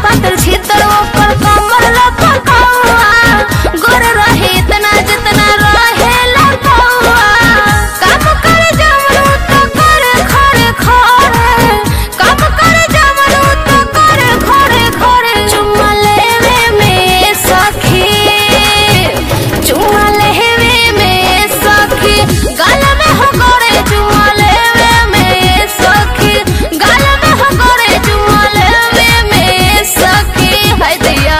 पातर छितर ऊपर कमर लपकौआ गोर रहे इतना जितना रहे लपौआ काम कर जमरू तो कर खड़े खड़े काम कर जमरू तो कर खड़े खड़े चुम्मा लेवे में सखी चुम्मा लेवे में सखी गल में हो गोरे चुम्मा लेवे में सखी गल में हो गोरे चुम्मा लेवे में सखी है दैया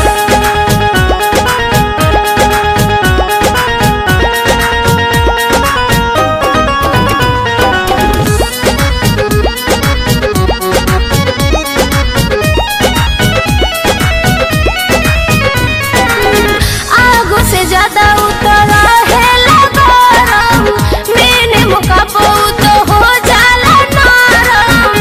आगो से ज्यादा उतरा है लगारम मैंने मुका तो हो जाला नरम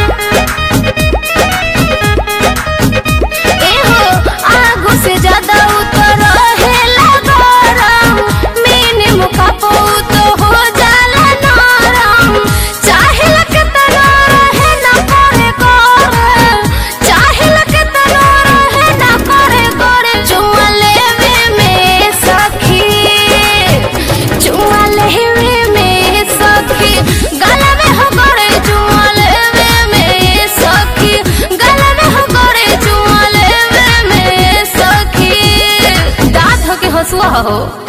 एहो आगो से ज्यादा उतरा है लगारम मैंने मुका तो हो जाला नरम चाहे लगे तना रहे ना करे करे चाहे लगे तना रहे ना करे करे चुम्मा लेवे में सखी चुम्मा लेवे में सखी गला में हो करे चुम्मा लेवे में सखी गला में हो करे चुम्मा लेवे में सखी दांत हो के हंसुआ हो